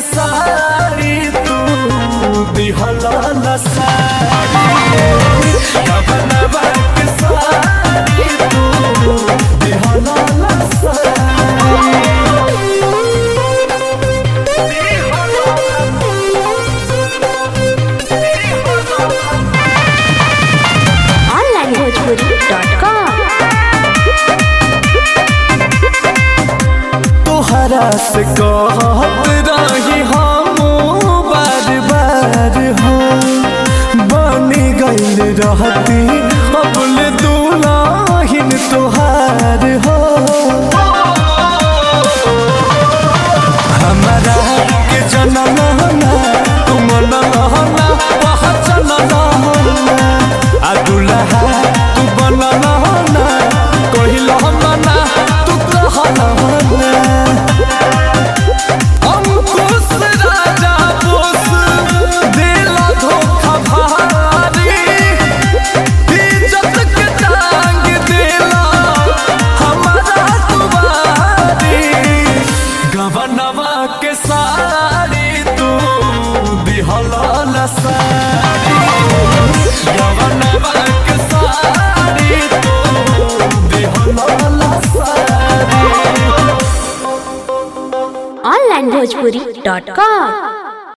के साड़ी तू दिहला न साड़ी गबनवा के साड़ी तू दिहला न onlinebhojpuri.com तोहरा से कहत रही हम बार बार हो बनी गईल रहती अबल दुलाहिन तोहार हो हमारा के जनम ना तुम नहना पहचन नहना आ दुल्हा तू बन नहना कहिल मना तू कह नहना अंकुश राजा बोस दिला धोखा भारी इज्जत के टांग दिला हमारा तुम्हारी गवनवा के साड़ी तू दिहला न साड़ी गवनवा के साड़ी तू दिहला न साड़ी onlinebhojpuri.com